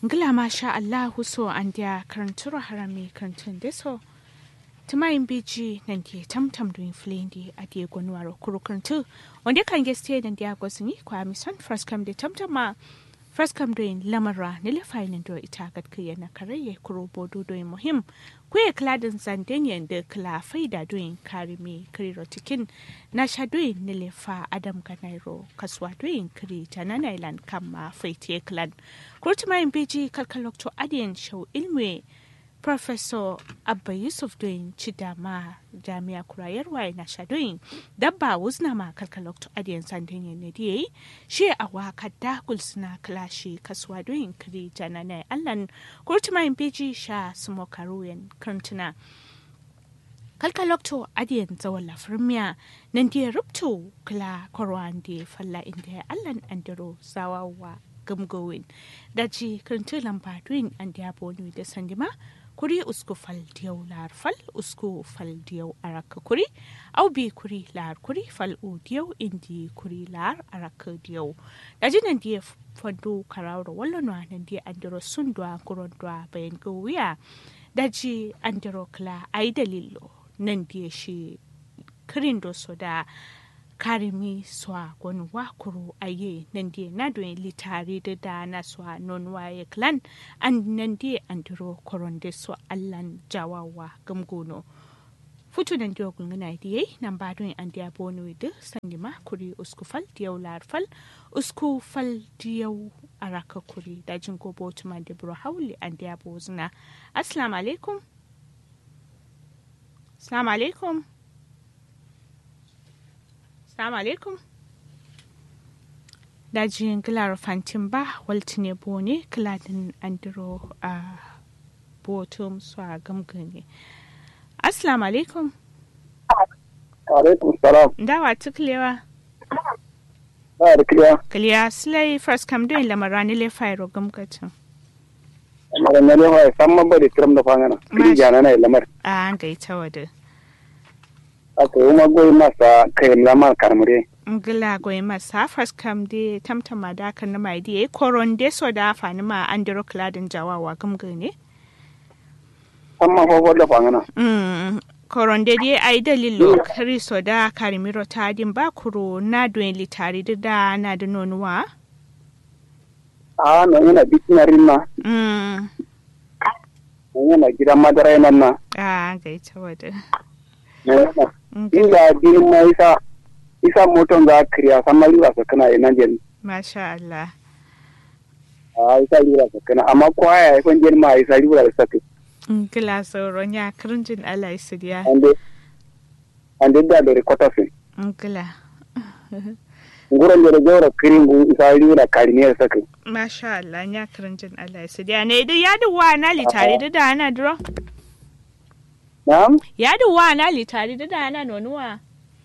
ngila masha allahu so an dia karanturo harami karantun deso tumayin biji nan ke tamtam doin flendi a dia gwanuwaro kuro karantu wanda kan geste nan dia gwasini kwa mison first come da tamtama first come doin lamara ni lefainin do ita gadkiya na karaye kuro bodo doin muhim kuye kladin zandenyen da kla faida doin karimi kiriro tikin na sha doin ni lefa adam ganairo kaswa doin kiri tanana ilan kama faitiye klan kurtumayin biji kalkalokto adiyan shau ilmwe Professor Abba Yusuf doyin ci dama jami'a kurayarwa na shadoyin dabba wuzna ma kalkalokto adiyan sandan ne da yayi shi a waka dakul suna klashi kasuwa doyin kiri jana na allan kurtumayin beji sha sumo karuyan kantuna kalkalokto adiyan zawon lafirmiya nan da ya rubto kula korwan da falla inda ya allan andiro zawawa gamgowin daji kirintu lamba duin an da bonu da sandima kuri usku fal diyau lar fal usku fal diyau araka kuri au bi kuri lar kuri fal u diyau indi kuri lar araka diyau daji nan dia fando karawro wallo no nan dia andiro sundwa kurondwa bayan gowiya daji andiro kla ai dalilo nan dia shi kirin do soda karimi swa gwani wakuru aye nan die na doin litari da da na swa non waye clan an nan die andiro koronde so allan jawawa gamgono futu nan dio gungana die nan ba doin an dia bonu de sandima kuri usku fal diyaw lar fal usku fal diyaw araka kuri da jin gobo tuma de bro hawli an dia bozuna assalamu alaikum assalamu alaikum Assalamu alaikum. Dajin gilar fantin ba waltine bone kiladin andiro a botum su a gamgane. Assalamu alaikum. Alaikum salam. Dawa tuklewa. Ba da kiliya. Kiliya silai first kam don lamara ni le fairo gamgatin. Magana ne wa san man bari tiram da fangana. Kiri jana na lamar. A an gaita wada. Aka yi ma goyi masa kai lamar karmure. ngila goyi masa first kam de tamtama da kan na mai de koron de so da fani ma andiro kladin jawawa gamgane. San man fofo da fangana. Mm, koronde dai ai dalilo kristo da karimiro ta din ba kuro na doen litari da da na da nonuwa A nan yana bikin rinna. mm Nan yana gidan madara nan na. a ga ita wada Nan yana. Inda binin ma isa isa moton za a kiriya san ma lura sakana a nan jeni. masha Allah A isa lura sakana amma kowa ya haifan jeni ma isa lura da sakai. ngila sauron ya kirjin Allah isidiya Ande ande da da rikota fin. ngila Nguran da da jaura kiringu isa lura karimiyar sakai. masha Allah ya kirjin Allah isidiya ne da ya duwa na litari da da ana duro Na'am? ya duwa na litari da da ana nonuwa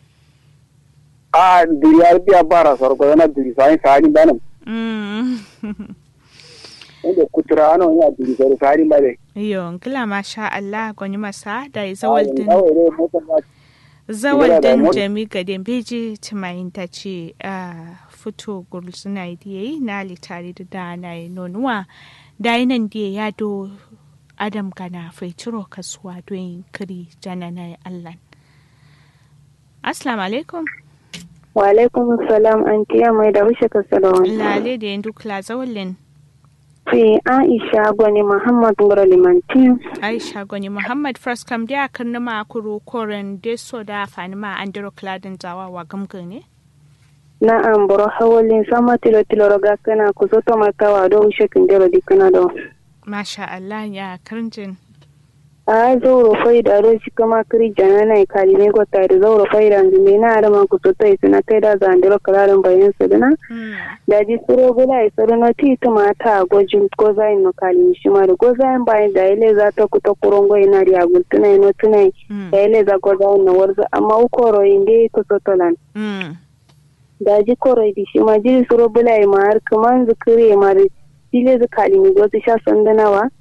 a duri arbiya bara sarko yana duri sai sari banam mm inda kutura ano ya duri sai sari bale yo ngila masha Allah goni masa da zawal din Awo ne mota ba zawal Igara da din mot- jami ga beji timayin ta ce a fito gurul suna yi yi na litari da da na yi nonuwa da yi nan da ya do adam gana faituro kasuwa don kiri jana na yi allan assalamu alaikum Wa alaikum salam an tiya mai da wuce ka salawan. lale da yin dukla zawalin Fi Aisha gwani Muhammad Ngoro Limanti. aisha gwani muhammad first kam da kan nima kuro koren deso da fanima an diro kladin zawawa gamgane Na an boro hawalin sama tilo tilo roga kana ku soto makawa do wuce kin dero di kana do. masha Allah ya karjin A zauro fai da ro shi kama kiri jana na ikali ne ko tare zauro fai da zumbi na arama ku soto isina kai da zandiro kalarin bayan su dina. Mm. Da ji suro gula isoro no ti tumata gojin gozain no kali shi ma da gozain bayan da ile za ta kuta kurongo ina ri agultuna ino tunai. Mm. da ile za gozain no warzo amma ukoro inde ku soto lan. Mm. daji koroi di shi ma jiri suro bulai ma har kaman zikiri ma da jile zikali mi gosu sha sandanawa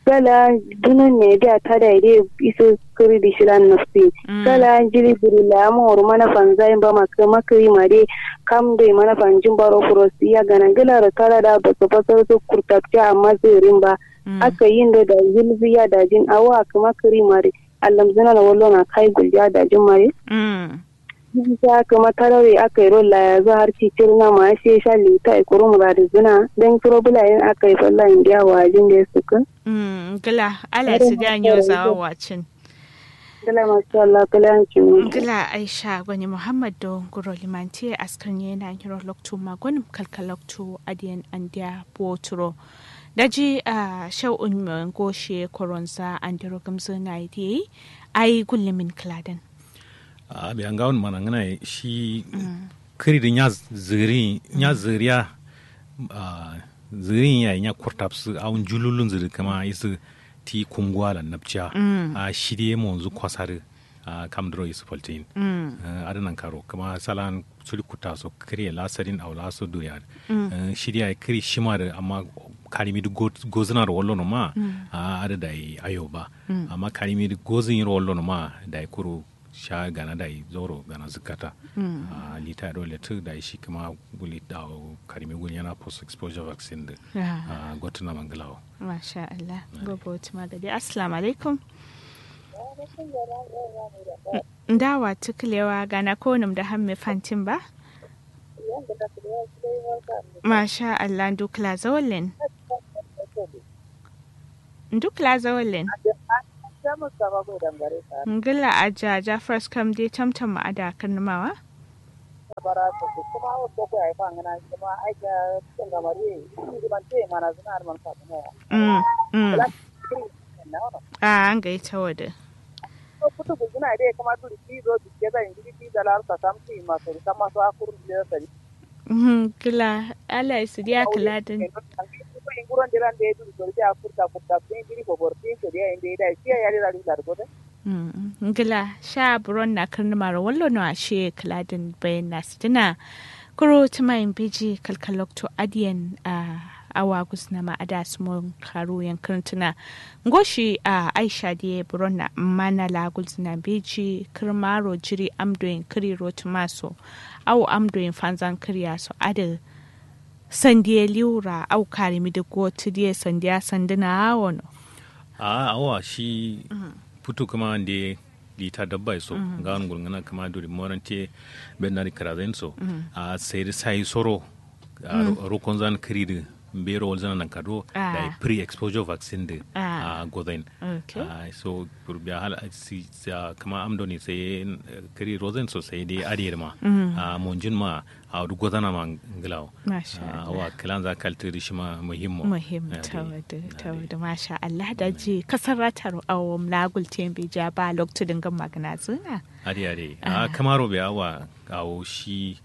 kala dunun ne da ta da ide iso kiri di shilan nafsi kala jiri biri la mo ru mana fanzai ba maka makri mare kam dai mana fanjin baro furosi ya gana gila da kala da ba su fasar su kurtapta amma zirin ba aka yin da da zilziya da jin awa kuma kiri mare allam zina na wallo na kai gulja da jin mare ya kama tarare aka yi rolla ya zo har cikin na ma sai sha lita a kuru muradi zina don kiro bulayen aka yi falla in biya wajin da ya suka. Gila, ala su da yau zawa wacin. Gila masu Allah kala yankin Gila Aisha gwani Muhammad do guro limanti askar ne na hiro loktu magonim kalkaloktu adiyan andiya boturo. Daji a shau'un mai goshe koronza an diro gamzo na yi ai gullumin kladan. a bi an gawon mana ngana shi kiri da nya ziri nya ziriya zirin ya nya kurtapsu a un jululun ziri kama isu ti kumgwa la napcha a shirye mo zu kwasare a kamdro isu poltin adanan karo kama salan suri kuta so kiri la sarin aw la so duriya shirya kiri shimar amma karimi du gozina ro wallo no ma a ada dai ayo ba amma karimi du gozin ro wallo no ma dai kuru sha gana da zoro gana zukata a lita dole tu da shi kuma guli da karimi guli yana post exposure vaccine da a gotuna mangalawo masha Allah gobe wata magadi assalamu alaikum ndawa tukulewa gana konum da hamme fantin ba masha Allah dukla zawalin dukla zawalin ngila a jaja first kam dai tamtam ma ada kan mawa a an ga ita wada kutu guzuna dai kama turi kizo biske da ingili ki da lar ta tamti ma so ta ma so akur da sari kila ala su dia kala din nguron diran de du so dia akur ta kur ta pin giri ko bor pin so dia inde da shi ya ri da dar gode ngila sha buron na kan mara wallo no ashe kala din bayan na sitina kuro tuma in biji kalkalokto adiyan a awa gusna ma ada smon karu yankantuna ngoshi a aisha die buronna mana la gulzna beji kirmaro jiri amdoin kiri rotumaso au amdoin fanzan kiriya so ada sandiye liura au karimi da go tidiye sandiya sandina wono a awa shi putu kuma ande lita dabba so ngan gulngana kama duri morante benari karazen so a sai sai soro rokon zan kiri mbero wolzana nan kado da pre exposure vaccine da a godain so biya hal si kama amdo ne sai kiri rozen so sai dai adiyar ma a monjin ma a du godana ma nglaw wa kilan za kalti shi ma muhimmo muhim tawada tawada masha Allah da ji kasaratar awom lagul tembe ja ba lokto dingan magana zuna adi adi a kamaro biya wa awo shi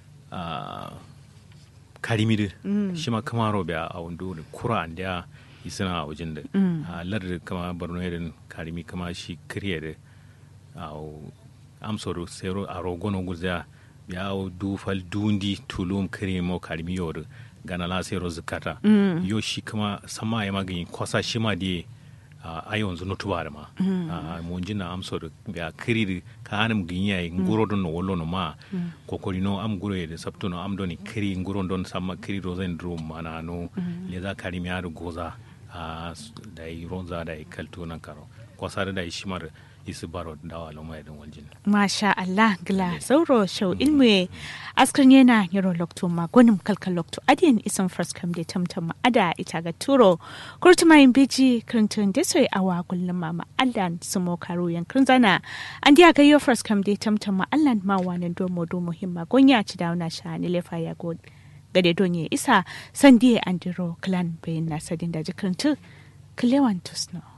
karimiri mm. shi ma kama robe a wando da kura an da isina a wajen da a lardar kama borno irin karimi kama shi kiriya da a amsoro sero a rogono guzya ya dufal dundi tulum kiri mo karimi yau gana la sero zukata yo shi kama sama ya magani kwasa shi ma da a yanzu nutu ba da ma mun jina amso da ya kiri ka hanum ginya nguro don wollo no ma kokori no am guro da sabto no am doni kiri nguro don samma kiri rozen drum mana no le za kari mi adu goza da yi ronza da yi kalto nan karo kwasa da yi shimar isi baro dawa loma yadda waljin. Masha Allah gila sauro shau ilmu askar yana yaro lokto ma gwanin kalkal lokto adiyan isan farskam da tamtam ada ita ga turo kurtuma yin biji kirintun da soy awa kullum mama Allah su mo karo yankin zana an diya ga yo farskam da tamtam Allah ma wani domo domo himma gonya ci dauna sha ni lefa ya god gade donye isa sandiye andiro clan bayin na sadin da jikirintu kilewan tusno.